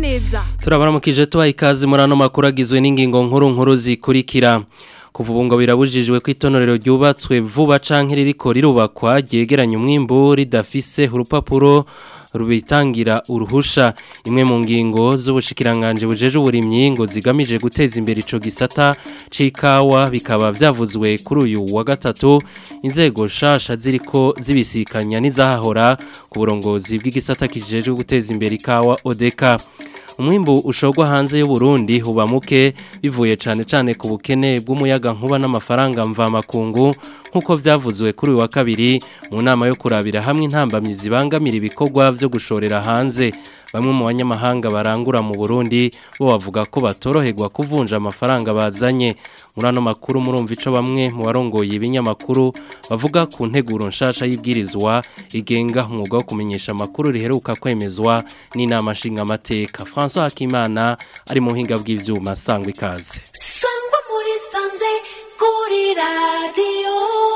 neza turabaramukije tubaha ikaze muri ano makuru agizwe n'ingingo nkuru nkuru zikurikira kuva ubu ngo birabujijwe ko itonorero ryubatswe vuba canke ririko rirubakwa ryegeranya umwimbu ridafise urupapuro rubitangira uruhusha imwe mu ngingo z'ubushikiranganje bujeje uburimyi ngo zigamije guteza imbere ico gisata c'ikawa bikaba vyavuzwe kuri uyu wa gatatu inzego shasha ziriko zibisikanya n'izahahora ku burongozi bw'igisata kijejwe guteza imbere ikawa odeka umwimbu ushogwa hanze y'u Burundi huba muke bivuye cane cane ku bukene bw'umuyaga nkuba n'amafaranga mva makungu nkuko vyavuzwe kuri uyu wa kabiri mu nama yo kurabira hamwe intambamyi zibangamira ibikorwa vyo gushorera hanze bamwe mu banyamahanga barangura mu Burundi bo bavuga ko batoroherwa kuvunja amafaranga bazanye muri ano makuru murumva ico bamwe mu barongoye ibinyamakuru bavuga ku nteguro nshasha y'ibwirizwa igenga umwuga wo kumenyesha amakuru riheruka kwemezwa n'inama nshingamateka François Hakimana ari mu buhinga bw'ivyuma sangwa ikaze sangwa muri sanze kuri radiyo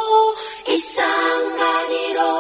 isanganiro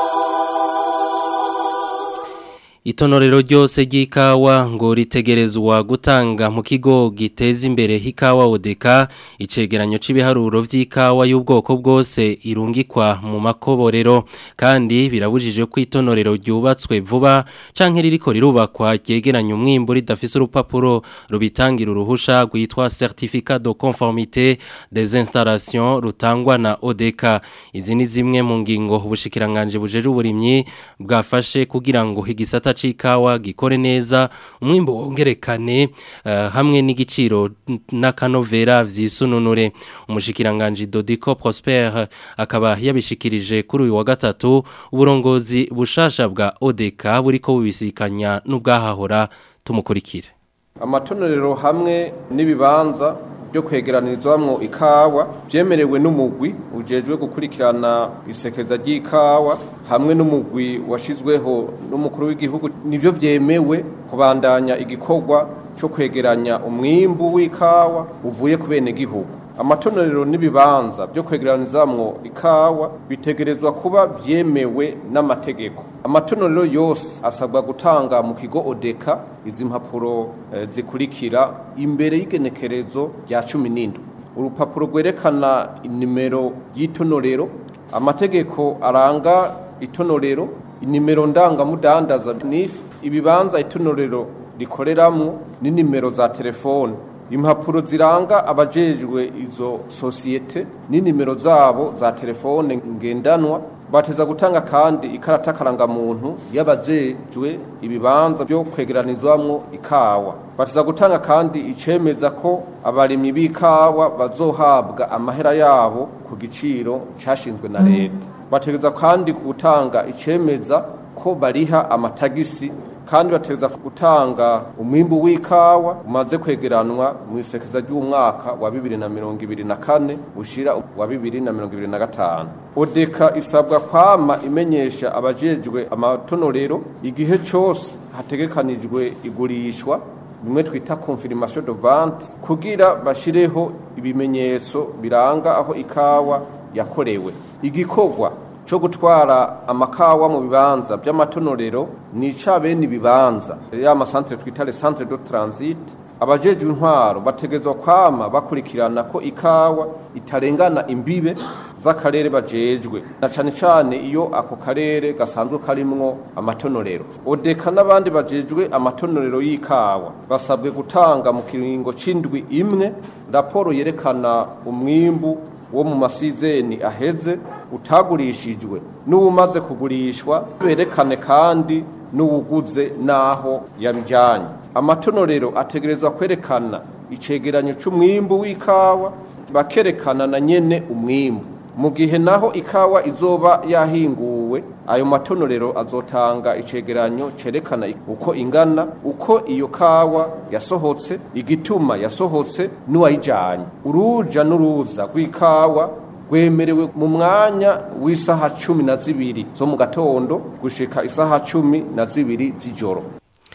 Itonorero ryose ry'ikawa ngo ritegerezwa gutanga mu kigo giteza imbere hikawa odeka icegeranyo c'ibiharuro vy'ikawa y'ubwoko bwose irungikwa mu makoborero kandi birabujije ko itonorero ryubatswe vuba canke ririko rirubakwa ryegeranya umwimbu ridafise urupapuro rubitangira uruhusha rwitwa certificat de conformité des installations rutangwa na odeka izi ni zimwe mu ngingo ubushikiranganje bujeje uburimyi bwafashe kugira ngo igisata c'ikawa gikore neza umwimbo wongerekane uh, hamwe n'igiciro n'akanovera vyisununure umushikiranganje Dodico Prosper akaba yabishikirije kuri uyu wa gatatu uburongozi bushasha bwa ODK buriko bubisikanya n'ubwahahora tumukurikire amatonorero hamwe n'ibibanza byo kwegeranirizwamwo ikawa byemerewe n'umugwi ujejwe gukurikirana isekeza ry'ikawa hamwe n'umugwi washizweho n'umukuru w'igihugu nivyo byemewe kubandanya igikorwa cyo kwegeranya umwimbu w'ikawa uvuye ku bene gihugu amatonorero n'ibibanza byo kwegeranizamwo ikawa bitegerezwa kuba byemewe n'amategeko amatonorero yose asabwa gutanga mu kigo odeka izi mpapuro eh, zikurikira imbere y'igenekerezo rya cumi n'indwi urupapuro rwerekana inimero y'itonorero amategeko aranga itonorero inimero ndangamudandaza n'ifu ibibanza itonorero rikoreramwo n'inimero za telefone impapuro ziranga abajejwe izo sosiyete n'inimero zabo za telefone ngendanwa bateza gutanga kandi ikarata karangamuntu y'abajejwe ibibanza byo kwegeranizwamwo ikawa bateza gutanga kandi icemeza ko abarimyi b'ikawa bazohabwa amahera yabo ku giciro cashinzwe na leta bategeza kandi gutanga icemeza ko bariha amatagisi kandi bateza gutanga umwimbu w'ikawa umaze kwegeranwa mu isekeza ry'umwaka wa bibiri na mirongo ibiri na kane ushira wa bibiri na mirongo ibiri na gatanu odeka isabwa kwama imenyesha abajejwe amatonorero igihe cose hategekanijwe igurishwa bimwe twita confirmation de vente kugira bashireho ibimenyetso biranga aho ikawa yakorewe igikorwa cyo gutwara amakawa mu bibanza by'amatonorero ni ica bene ibibanza ya masantere twita le centre de transit abajejwe intwaro bategezwa kwama bakurikirana ko ikawa itarengana imbibe z'akarere bajejwe na cane cane iyo ako karere gasanzwe karimwo amatonorero odeka n'abandi bajejwe amatonorero y'ikawa basabwe gutanga mu kiringo c'indwi imwe raporo yerekana umwimbu wo mu masizeni aheze utagurishijwe n'uwumaze kugurishwa berekane kandi n'uwuguze n'aho yabijyanye amatonorero ategerezwa kwerekana icegeranyo c'umwimbu w'ikawa bakerekana na nyene umwimbu mu gihe naho ikawa izoba yahinguwe ayo matonorero azotanga icegeranyo cerekana uko ingana uko iyo kawa yasohotse igituma yasohotse n'uwayijanye uruja n'uruza rw'ikawa rwemerewe mu mwanya w'isaha cumi na zibiri zo mu gatondo gushika isaha cumi na zibiri z'ijoro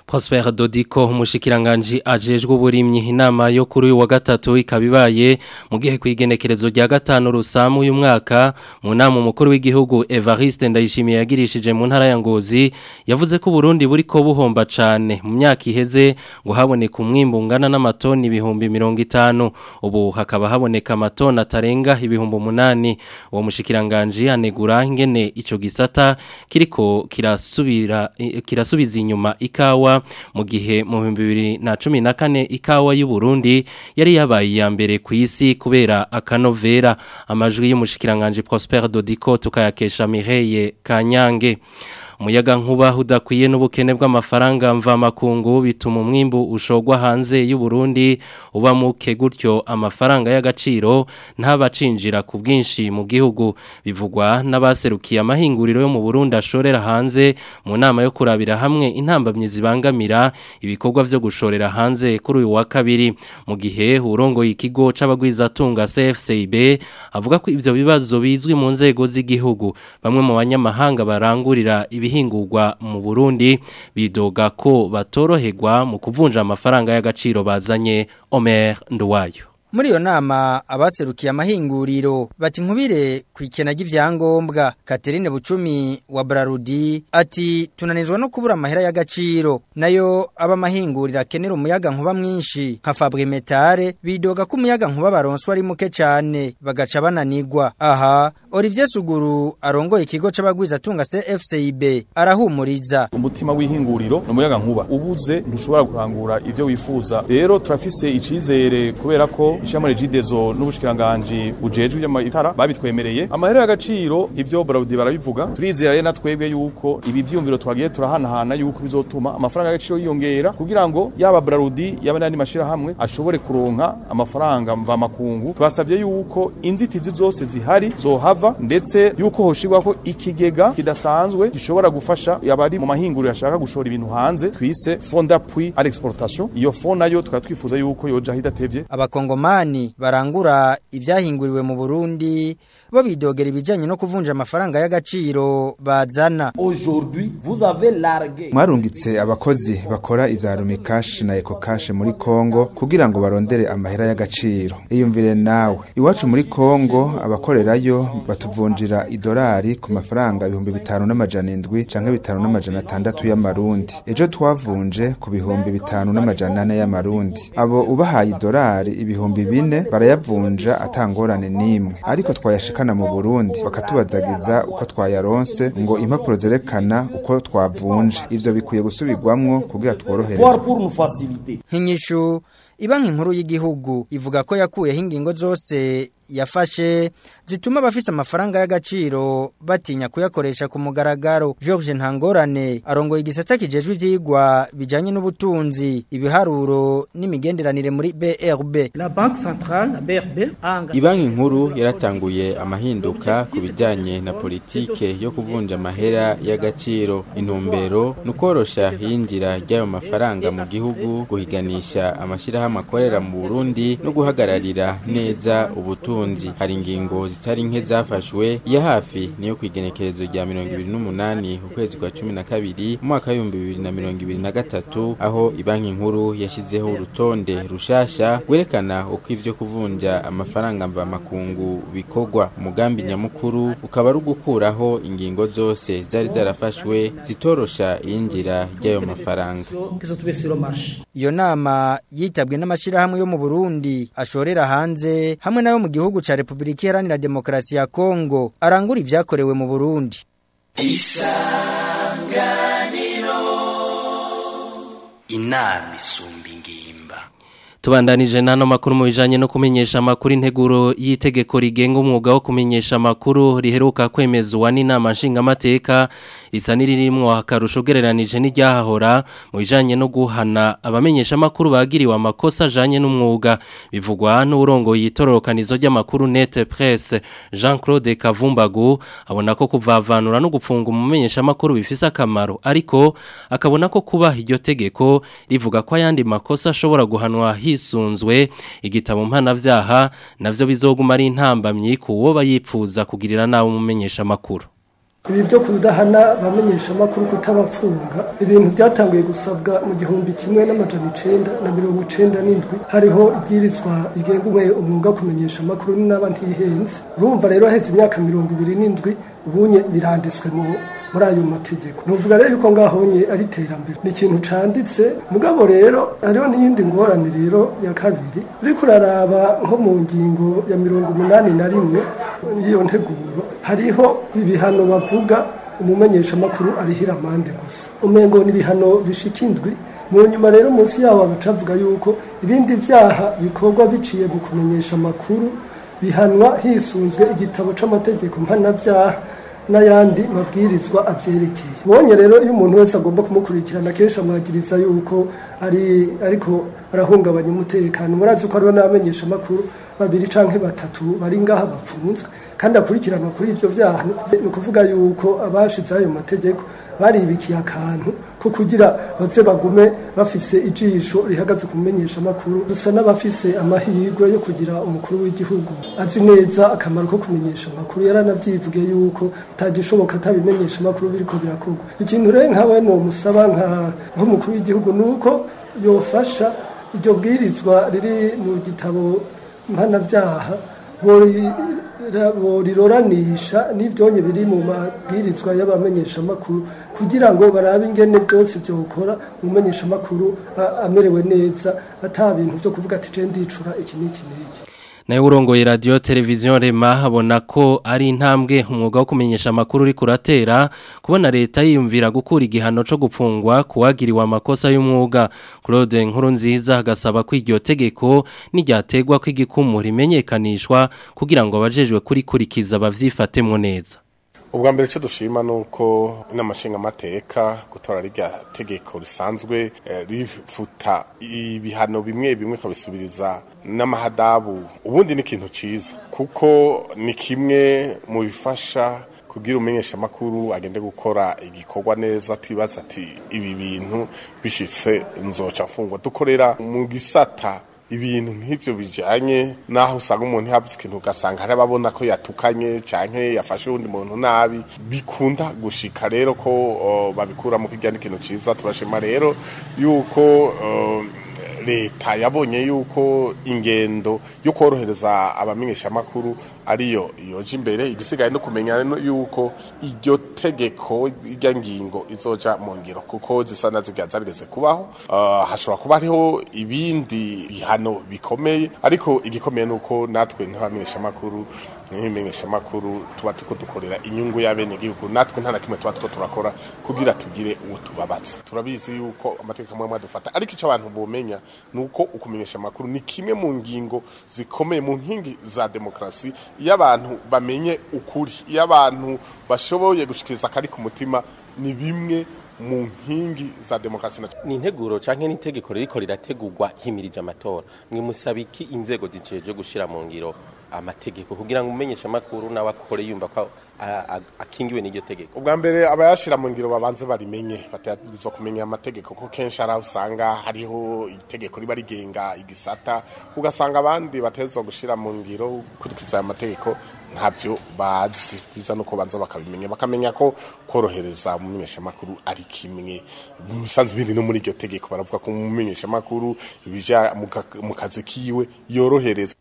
Prosper Dodiko umushikiranganji ajejwe uburimyi inama yo kuri uyu wa gatatu ikabibaye mu gihe kwigenekerezo rya gatanu rusamu uyu mwaka mu nama umukuru w'igihugu Evariste Ndayishimiye yagirishije mu ntara ya Ngozi yavuze ko Burundi buriko buhomba cane mu myaka iheze ngo haboneka umwimbo ungana n'amatoni ibihumbi 50 ubu hakaba haboneka amatoni atarenga ibihumbi umunani uwo mushikiranganji anegura ingene ico gisata kiriko kirasubira kirasubiza inyuma ikawa mu gihe mu 2014 ikawa y'u Burundi yari yabaye iya mbere ku isi kubera akanovera amajwi y'umushikiranganje Prosper Dodiko tukayakesha Mireye Kanyange umuyaga nkuba udakwiye n'ubukene bw'amafaranga mva makungu bituma umwimbu ushogwa hanze y'u Burundi uba muke gutyo amafaranga y'agaciro ntabacinjira ku bwinshi mu gihugu bivugwa n'abaserukiye amahinguriro yo mu Burundi ashorera hanze mu nama yo kurabira hamwe intambamye zibangamira ibikorwa vyo gushorera hanze kuri uyu wa kabiri mu gihe urongoye ikigo c'abagwizatunga CFCB avuga ko ivyo bibazo bizwi mu nzego z'igihugu bamwe mu banyamahanga barangurira ibihingurwa mu Burundi bidoga ko batoroherwa mu kuvunja amafaranga y'agaciro bazanye Omer Nduwayo Muri iyo nama abaserukiye amahinguriro bati nkubire ku ikena ry'ivyangombwa Catherine Bucumi wa Brarudi ati tunanizwa no kubura amahera y'agaciro nayo aba mahingurira akenera umuyaga nkuba mwinshi nka Fabre Metare bidoga ko umuyaga nkuba baronswa ari muke cyane bagaca bananigwa aha Olivier Suguru arongoye ikigo c'abagwiza tunga CFCIB arahumuriza umutima w'ihinguriro umuyaga nkuba ubuze ntushobora kurangura ivyo wifuza rero turafise icizere kubera ko ishyamba regidezo n'ubushikiranganje bujejwe y'amatara babitwemereye amahera y'agaciro ivyo Braudi barabivuga turizera rero natwebwe yuko ibi vyumviro twagiye turahanahana yuko bizotuma amafaranga y'agaciro yiyongera kugira ngo yaba Braudi yaba n'andi mashira hamwe ashobore kuronka amafaranga mva makungu twasavye yuko inzitizi zose zihari zohava ndetse yuko hoshirwa ko ikigega kidasanzwe gishobora gufasha yabari mu mahinguriro yashaka gushora ibintu hanze twise fond d'appui à l'exportation iyo fond nayo tukaba twifuza yuko yoja hidatevye abakongoma mani barangura ivyahinguriwe mu Burundi bo bidogera ibijanye no kuvunja amafaranga y'agaciro bazana aujourd'hui vous avez largué mwarungitse abakozi bakora ivya Rumikash na Ecocash muri Kongo kugira ngo barondere amahera y'agaciro iyumvire nawe iwacu muri Kongo abakorerayo batuvunjira idolari ku mafaranga ibihumbi bitanu n'amajana indwi canke bitanu n'amajana atandatu y'amarundi ejo twavunje ku bihumbi bitanu n'amajana ane y'amarundi abo ubahaye idolari ibihumbi bine barayavunja atangorane n'imwe ariko twayashikana mu Burundi bakatubazagiza uko twayaronse ngo impapuro zerekana uko twavunje ivyo bikwiye gusubirwamwo kugira tworohereze pour nous faciliter nk'inyishu ibanki nkuru y'igihugu ivuga ko yakuyeho ingingo zose yafashe zituma abafise amafaranga y'agaciro batinya kuyakoresha ku mugaragaro George Ntangorane arongoye igisata kijejwe ivyigwa bijanye n'ubutunzi ibiharuro n'imigenderanire muri BRB La Banque Centrale la BRB a engagé Ibanki nkuru yaratanguye amahinduka ku bijanye na politike yo kuvunja amahera y'agaciro intumbero nukorosha hinjira ry'ayo mafaranga mu gihugu guhiganisha amashirahamwe akorera mu Burundi no guhagararira neza ubutunzi hari ingingo zitari nke zafashwe ya hafi niyo kwigenekerezo rya 28 ukwezi kwa 12 mu mwaka wa 2023 aho ibanki nkuru yashizeho urutonde rushasha gwerekana uko ivyo kuvunja amafaranga mva makungu bikorwa umugambi nyamukuru ukaba ari gukuraho ingingo zose zari zarafashwe zitorosha iyinjira ry'ayo mafaranga qui sont trouvés sur le marché. iyo nama yitabwe n'amashirahamwe yo mu Burundi ashorera hanze hamwe nayo mu gihugu ca Republika Iharanira Demokarasi ya Kongo arangura ivyakorewe mu Burundi inama isumba ingimba Tubandanije nano makuru mu bijanye no kumenyesha amakuru integuro y'itegeko rigenga umwuga wo kumenyesha amakuru riheruka kwemezwa n'inama nshingamateka risa n'iririmwo akarusho gereranije n'iryahahora mu bijanye no guhana abamenyesha amakuru bagiriwe amakosa ajanye n'umwuga bivugwa n'urongo yitororokanizo ry'amakuru Net Presse Jean-Claude Kavumbagu abona ko kuvavanura no gupfunga umumenyesha amakuru bifise akamaro ariko akabona ko kuba iryo tegeko rivuga ko ayandi makosa ashobora guhanwa hisunzwe igitabo mpanavyaha navyo bizoguma ari intambamyi ku wo bayipfuza kugirira nawe umumenyesha makuru ibi byo kudahana bamenyesha amakuru kutabapfunga ibintu byatanguye gusabwa mu gihumbi kimwe n'amajana icenda na mirongo icenda n'indwi hariho ibwirizwa rigenga umwe umwuga wo kumenyesha amakuru n'aba ntihenze urumva rero haheze imyaka mirongo ibiri n'indwi ubunye biranditswe mu muri ayo mategeko nuvuga rero yuko ngahonye ari iterambere ni ikintu canditse mugabo rero hariho n'iyindi ngorane rero ya kabiri uriko uraraba nko mu ngingo ya mirongo umunani na rimwe y'iyo nteguro hariho ibihano bavuga umumenyeshamakuru arihira amande gusa umengo ni ibihano bishika indwi mu nyuma rero munsi yaho bagaca bavuga yuko ibindi vyaha bikorwa biciye mu kumenyesha amakuru bihanwa hisunzwe igitabo c'amategeko mpanavyaha n'ayandi mabwirizwa avyerekeye bonye rero iyo umuntu wese agomba kumukurikirana kenshi amwagiriza yuko ari ariko arahungabanya umutekano murazi ko hariho n'abamenyesha amakuru babiri canke batatu bari ngaha bapfunzwe kandi akurikiranwa kuri ivyo vyaha ni ukuvuga yuko abashize ayo mategeko baribikiye akantu ko kugira baze bagume bafise ijisho rihagaze ku menyesha amakuru dusa n'abafise amahirwe yo kugira umukuru w'igihugu azi neza akamaro ko kumenyesha amakuru yaranavyivuge yuko atagishoboka atabimenyesha amakuru biriko birakorwa ikintu rero nkawe no musaba nka nk'umukuru w'igihugu nuko yofasha iryo bwirizwa riri mu gitabo mpanavyaha boriroranisha n'ivyonye biri mu mabwirizwa y'abamenyeshamakuru kugira ngo barabe ingene byose byokora umumenyeshamakuru amerewe neza ata bintu vyo kuvuga ati je ndicura iki n'iki n'iki nawe urongoye radiyo televiziyo rema habona ko ari intambwe umwuga wo kumenyesha amakuru uri kuratera kubona leta yiyumvira gukura igihano cyo gupfungwa kuwagiriwe amakosa y'umwuga claude nkuru nziza agasaba ko iryo tegeko n'iryategwa ko igikumura imenyekanishwa kugira ngo abajejwe kurikurikiza babyifatemo neza ubwa mbere icyo dushima ni uko inama nshingamateka gutora rirya tegeko risanzwe rifuta ibihano bimwe bimwe ikabisubiriza n'amahadabu ubundi ni ikintu cyiza kuko ni kimwe mu bifasha kubwira umumenyeshamakuru agende gukora igikorwa neza atibaza ati ibi bintu bishyitse inzoca mfungwa dukorera mu gisata ibintu nk'ibyo bijyanye n'aho usanga umuntu yavuze ikintu ugasanga hari ababona ko yatukanye cyangwa yafashe undi muntu nabi bikunda gushika rero ko babikuramo kijya n'ikintu cyiza turashima rero yuko leta yabonye yuko ingendo yo korohereza abamenyeshamakuru ariyo yoje imbere igisigaye no kumenya yuko iryo tegeko irya ngingo izoja mu ngiro kuko zisa na ziga zarigeze kubaho hashobora kuba hariho ibindi bihano bikomeye ariko igikomeye ni uko natwe nk'abamenyeshamakuru nk'ibimenyeshamakuru tuba tuko dukorera inyungu y'abenegihugu natwe nta na kimwe tuba tuko turakora kugira tugire uwo tubabaza turabizi yuko amategeko amwe adufata ariko icyo abantu bomenya ni uko ukumenyesha amakuru ni kimwe mu ngingo zikomeye mu nkingi za demokarasi iyo abantu bamenye ukuri iyo abantu bashoboye gushikiriza akari ku mutima ni bimwe mu nkingi za demokarasi ni integuro canke n'itegeko ririko rirategurwa himirije amatora mwe musaba iki inzego ziceje gushira mu ngiro amategeko kugira ngo umenyeshe amakuru nawe akore yumva ko akingiwe n'iryo tegeko ubwa mbere abayashira mu ngiro babanze barimenye batazwa kumenya amategeko ko kenshi ari aho usanga hariho itegeko riba rigenga igisata ugasanga abandi batezwa gushira mu ngiro gukurikiza aya mategeko ntabyo bazi byiza nuko banza bakabimenya bakamenya ko korohereza umumenyeshamakuru ari kimwe musanzwe biri no muri iryo tegeko baravuga ko umumenyeshamakuru bija mu kazi kiwe yoroherezwa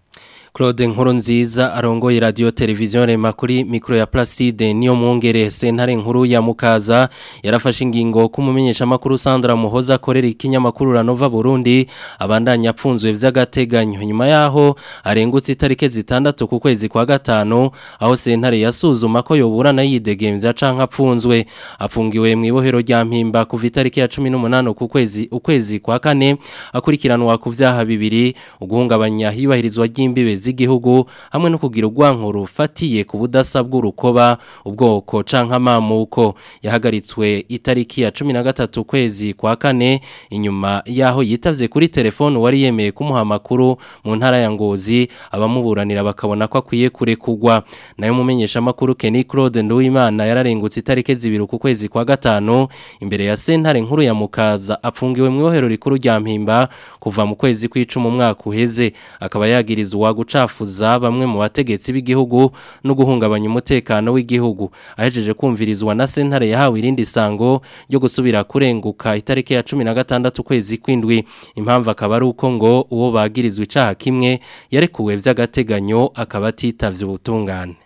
Claude Nkurunziza arongoye radio televiziyo rema kuri mikro ya Placide niyo mwongere sentare nkuru ya Mukaza yarafashe ingingo kumumenyesha makuru Sandra Muhoza akorera ikinyamakuru Ranova Burundi abandanya apfunzwe vy'agateganyo nyuma yaho arengutse itarike zitandatu ku kwezi kwa gatano aho sentare yasuzuma ko yoburana yidegemvya canka apfunzwe apfungiwe mu ibohero rya mpimba kuva itariki ya 18 ku kwezi ukwezi kwa kane akurikiranwa ku vyaha bibiri uguhungabanya hibahirizwa ry'imbibe z'igihugu hamwe no kugira urwanko rufatiye ku budasa bw'urukoba ubwoko canka amamuko yahagaritswe itariki ya 13 kwezi kwa kane inyuma yaho yitavye kuri telefone wari yemeye kumuha amakuru mu ntara ya Ngozi abamuburanira bakabona ko akwiye kurekugwa nayo mumenyesha makuru Kenny Claude Nduwimana yararengutse itariki zibiri ku kwezi kwa gatano imbere ya sentare nkuru ya Mukaza apfungiwe mu ihohero rikuru rya Mpimba kuva mu kwezi kw'icumi umwaka uheze akaba yagirizwa guca gucafuza bamwe mu bategetsi b'igihugu no guhungabanya umutekano w'igihugu ahejeje kumvirizwa na sentare yahawe irindi sango ryo gusubira kurenguka itariki ya 16 kwezi kwindwi impamvu akaba ari uko ngo uwo bagirizwe icaha kimwe yarekuwe vy'agateganyo akaba atitavye ubutungane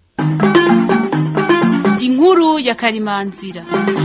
inkuru ya karimanzira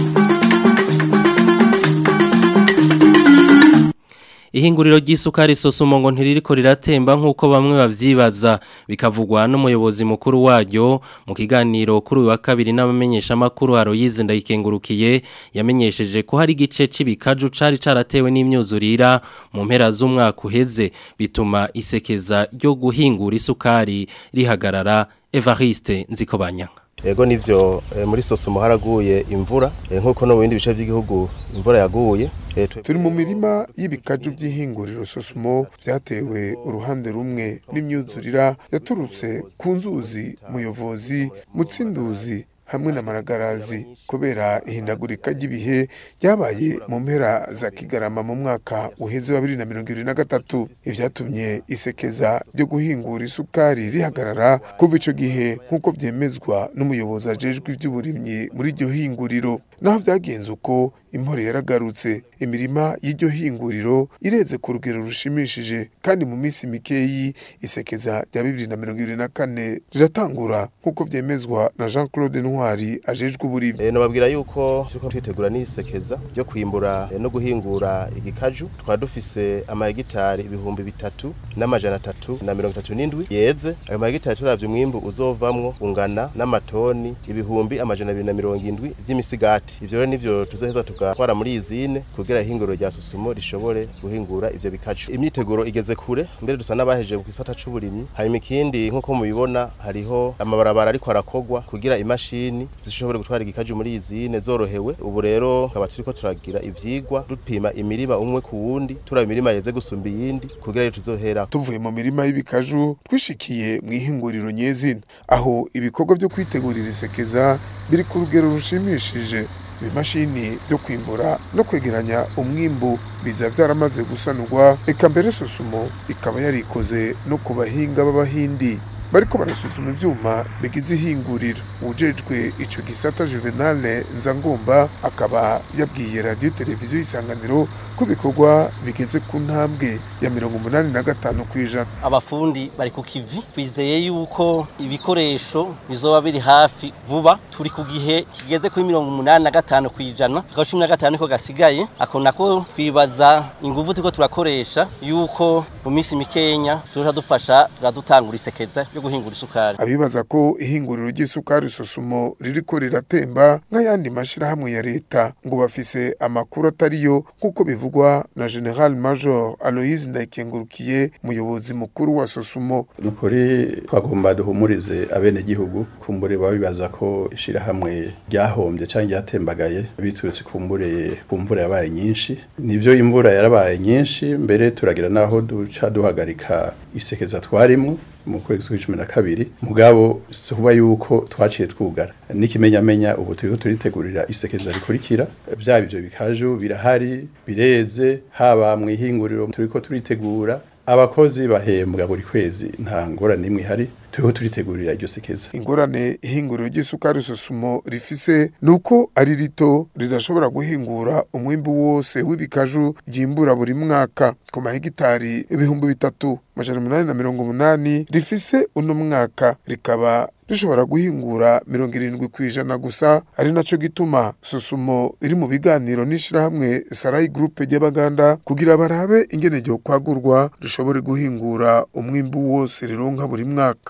ihinguriro ry'isukari sosumo ngo ntiririko riratemba nk'uko bamwe bavyibaza bikavugwa n'umuyobozi mukuru waryo mu kiganiro kuri uyu wa kabiri n'abamenyeshamakuru Aloyize ndayikengurukiye yamenyesheje ko hari igice c'ibikaju cari caratewe n'imyuzurira mu mpera z'umwaka uheze bituma isekeza ryo guhingura isukari rihagarara Evariste Nzikobanyanga Ego nivyo e, muri sosumo haraguye imvura e, nkuko no mu bindi bice by'igihugu imvura yaguye e, turi mu mirima y'ibikaju by'ihinguriro sosumo vyatewe uruhande rumwe n'imyuzurira yaturutse ku nzuzi muyovozi mutsinduzi hamwe na maragarazi kubera ihindagurika ry'ibihe ryabaye mu mpera za kigarama mu mwaka uheze wa bibiri na mirongo ibiri na gatatu ivyatumye isekeza ryo guhingura isukari rihagarara kuva ico gihe nk'uko vyemezwa n'umuyobozi ajejwe ivy'uburimyi muri iryo hinguriro naho vyagenze uko impore yaragarutse imirima y'iryo hinguriro ireze ku rugero rushimishije kandi mu minsi mikeyi isekeza rya bibiri na mirongo ibiri na kane riratangura nk'uko vyemezwa na jean claude ntwari ajejwe uburimyi e, nababwira yuko turiko twitegura n'isekeza ryo kwimbura e, no guhingura igikaju twari dufise amahegitari ibihumbi bitatu n'amajana atatu na mirongo itatu n'indwi yeze ayo mahegitari turavye umwimbu uzovamwo ungana n'amatoni ibihumbi amajana abiri na mirongo indwi vy'imisigati ivyo rero nivyo tuzoheza tugatwara muri izine kugira ihinguriro rya susumo rishobore guhingura ivyo bikaju imyiteguro igeze kure mbere dusa n'abahejeje ku gisata c'uburimyi hanyuma ikindi nk'uko mubibona hariho amabarabara ariko arakogwa kugira imashini zishobore gutwara igikaju muri izine zorohewe ubu rero tukaba turiko turagira ivyigwa dupima imirima umwe ku wundi turaba imirima yeze gusumba iyindi kugira rero tuzohera tuvuye mu mirima y'ibikaju twishikiye mu ihinguriro nyezina aho ibikorwa vyo kwitegurira isekeza biri ku rugero rushimishije ibimashini byo kwimbura no kwegeranya umwimbu biza byaramaze gusanurwa eka mbere susumo ikaba yarikoze no ku bahinga b'abahindi bariko barasuzuma ivyuma bigize ihinguriro ujejwe ico gisata Juvenal Nzangomba akaba yabwiye radio televiziyo isanganiro ko bikorwa bigeze ku ntambwe ya mirongo umunani na gatanu kw'ijana abafundi bari ku kivi twizeye yuko ibikoresho bizoba biri hafi vuba turi ku gihe kigeze kuri mirongo umunani na gatanu kw'ijana akaba cumi na gatanu niko gasigaye ako nako twibaza inguvu turiko turakoresha yuko mu minsi mikenya tuzoca dufasha turadutangura isekeza ryo guhingura isukari abibaza ko ihinguriro ry'isukari susumo ririko riratemba nk'ayandi mashirahamwe ya leta ngo bafise amakuru atariyo nk'uko bivugwa na General Major Aloise Ndayikengurukiye umuyobozi mukuru wa Sosumo nukuri twagomba duhumurize abene gihugu kumbure babibaza ko ishirahamwe ryahombye cyangwa ryatembagaye biturutse kumbure kumvura yabaye nyinshi nivyo imvura yarabaye nyinshi mbere turagira naho duca duhagarika isekeza twarimo mu kwezi kwa cumi na kabiri mugabo suba yuko twaciye twugara n'ikimenyamenya ubu turiko turitegurira isekeza rikurikira byaba ivyo bikaju birahari bireze haba mu ihinguriro turiko turitegura abakozi bahembwa buri kwezi nta ngorane imwe ihari turiho turitegurira iryo sekeza ingorane ihinguriro ry'isukari susumo rifise nuko ari rito ridashobora guhingura umwimbu wose w'ibikaju ryimbura buri mwaka ku mahegitari ibihumbi bitatu majana umunani na mirongo umunani rifise uno mwaka rikaba rishobora guhingura mirongo irindwi ku ijana gusa ari naco gituma susumo iri mu biganiro n'ishirahamwe sarayi gurupe ry'abaganda kugira barabe ingene ryo kwagurwa rishobore guhingura umwimbu wose rironka buri mwaka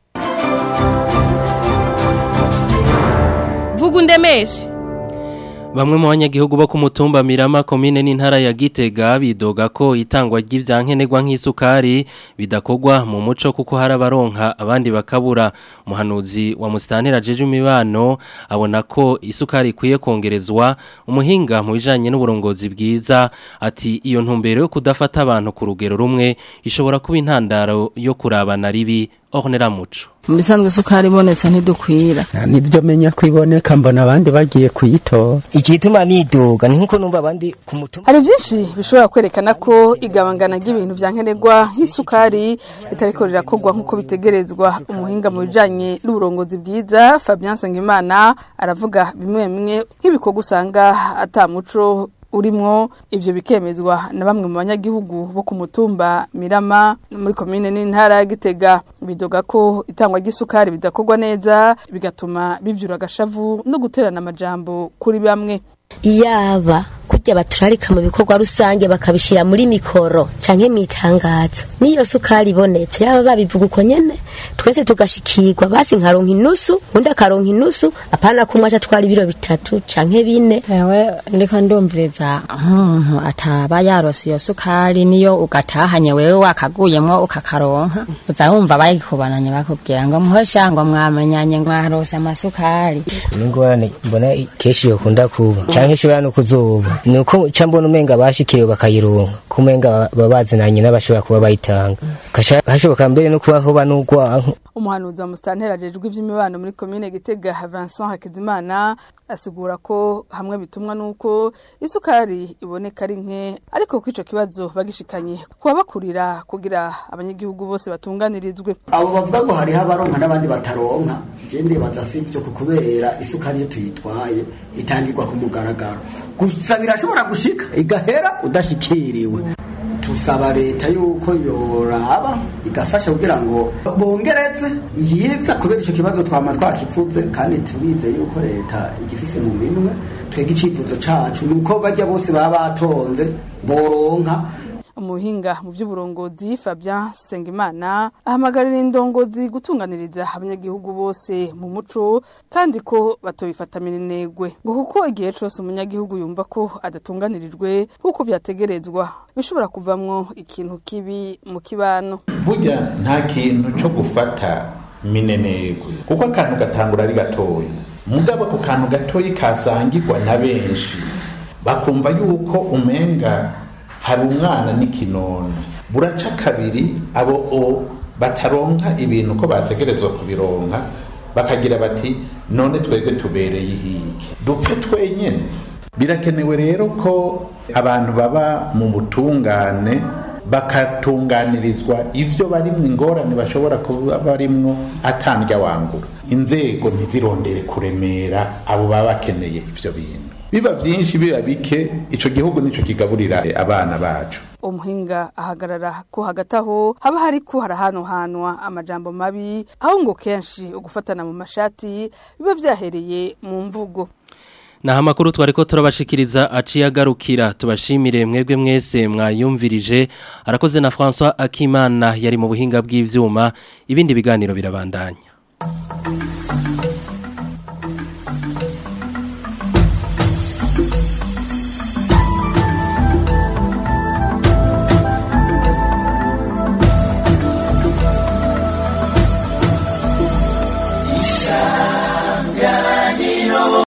vuga undemeshe Bamwe mu banyagihugu bo ku mutumba Mirama komine n'intara ya Gitega bidoga ko itangwa ry'ivyankenerwa nk'isukari bidakogwa mu muco kuko hari abaronka abandi bakabura umuhanuzi wa Mustanira jeje imibano abona ko isukari ikwiye kongerezwa umuhinga mu bijanye n'uburongozi bwiza ati iyo ntumbero yo kudafata abantu ku rugero rumwe ishobora kuba intandaro yo kurabana ribi Ornera Muco mu bisanzwe isukari ibonetse ntidukwira nibyo menya ko iboneka mbona abandi bagiye kuyitora igituma niduga ni nkuko numva abandi ku mutumba hari byinshi bishobora kwerekana ko igabangana ry'ibintu bya nkenerwa nk'isukari ritariko rirakorwa nk'uko bitegerezwa umuhinga mu bijanye n'uburongozi bwiza Fabien Sengimana aravuga bimwe bimwe nk'ibikorwa usanga atamuco urimwo ivyo bikemezwa na bamwe mu banyagihugu bo ku mutumba Mirama muri komine n'intara ya Gitega bidoga ko itangwa ry'isukari bidakorwa neza bigatuma bivyura agashavu no guterana amajambo kuri bamwe iyaba kurya baturarika mu bikorwa rusange bakabishira muri mikoro canke mitangazo niyo sukari ibonetse yaba babivuga uko nyene twese tugashikirwa basi nkaronka inusu undi akaronka inusu apana kumwe aca twara ibiro bitatu canke bine ewe ndiko ndumviriza nk'umuntu ataba yarose iyo sukari niyo ugatahanye wewe wakaguyemwo ukakaronka uza wumva bayikubananye bakubwira ngo muhosha ngo mwamenyanye mwarose amasukari n'ingorane mbona kenshi yokunda kuba canke ishobora no kuzuba nuko ca mbona umenga bashikiriwe bakayironka kumenga baba bazinanye n'abashobora kuba bayitanga hashoboka mbere no kuba hoba n'urwanko umuhanuzi wa musitanteri ajejwe ivy'imibano muri komine Gitega Vincent Hakizimana asigura ko hamwe bitumwa nuko isukari iboneka ari nke ariko ko ico kibazo bagishikanye kubabakurira kugira abanyagihugu bose batunganirizwe abo bavuga ngo hariho abaronka n'abandi bataronka je ndibaza si ivyo kubera isukari iyo tuyitwaye itangirwa ku mugaragaro gusa birashobora gushika igahera udashikiriwe tusaba leta yuko yoraba igafasha kugira ngo bongereze yiza kubera icyo kibazo twama twakivuze kandi tubize yuko leta igifise mu minwe twega icifuzo cacu nuko bajya bose baba batonze boronka umuhinga mu by'uburongozi Fabien Sengimana ahamagarira indongozi gutunganiriza abanyagihugu bose mu muco kandi ko batobifata minenegwe ngo kuko igihe cyose umunyagihugu yumva ko adatunganirijwe nk'uko byategerezwa bishobora kuvamwo ikintu kibi mu kibano burya nta kintu cyo gufata minenegwe kuko akantu gatangura ari gatoya mugabo ako kantu gatoya kasangirwa na benshi bakumva yuko umenga hari umwana n'ikinono buraca kabiri abo o bataronka ibintu ko bategerezwa kubironka bakagira bati none twebwe tubereye ihiki dupfe twenyene birakenewe rero ko abantu baba mu butungane bakatunganirizwa ivyo barimwo ingorane bashobora kuba barimwo atandya wangura inzego ntizirondere kuremera abo baba bakeneye ivyo bintu biba byinshi biba bike ico gihugu nico kigaburira abana bacu umuhinga ahagarara ko hagati aho haba hari ko harahanwahanwa amajambo mabi aho ngo kenshi ugufatana mu mashati biba vyahereye mu mvugo Naha makuru twariko turabashikiriza aciye agarukira tubashimire mwebwe mwese mwayumvirije arakoze na François Akimana yari mu buhinga bw'ivyuma ibindi biganiro birabandanya